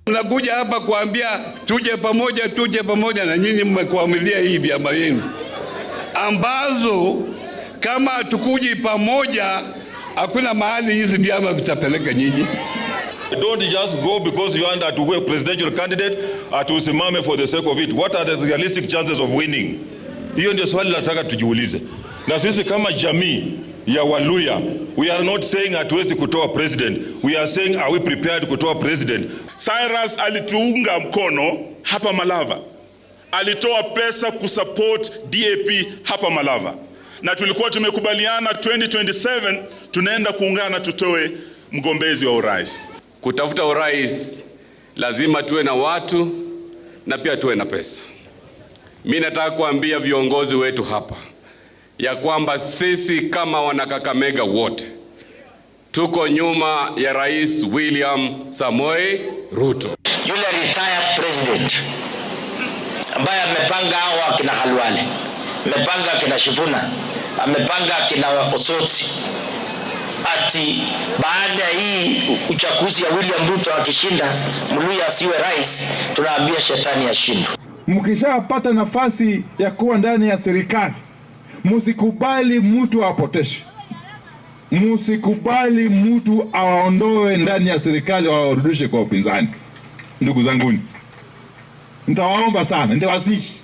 Nakuja hapa kuambia tuje pamoja, tuje pamoja, na nyinyi mmekuamilia hii vyama yenu ambazo kama hatukuji pamoja, hakuna mahali hizi vyama vitapeleka nyinyi. Don't just go because you want to be a presidential candidate at usimame for the sake of it. What are the realistic chances of winning? Hiyo ndio swali nataka tujiulize. Na sisi kama jamii ya Waluya, we are not saying hatuwezi kutoa president. We are saying are we prepared kutoa president? Cyrus alituunga mkono hapa Malava, alitoa pesa kusupport DAP hapa Malava, na tulikuwa tumekubaliana 2027 tunaenda kuungana tutoe mgombezi wa urais. Kutafuta urais lazima tuwe na watu na pia tuwe na pesa. Mi nataka kuambia viongozi wetu hapa ya kwamba sisi kama wanakakamega wote tuko nyuma ya Rais William Samoei Ruto. Yule retired president ambaye amepanga hao akina Khalwale, amepanga akina Shifuna, amepanga akina Osotsi ati baada ya hii uchaguzi ya William Ruto akishinda Mluya asiwe rais, tunaambia shetani ashindwe. Mkishapata nafasi ya kuwa ndani ya serikali, msikubali mtu awapoteshe, msikubali mtu awaondoe ndani ya serikali, awarudishe kwa upinzani. Ndugu zanguni, nitawaomba sana, nitawasihi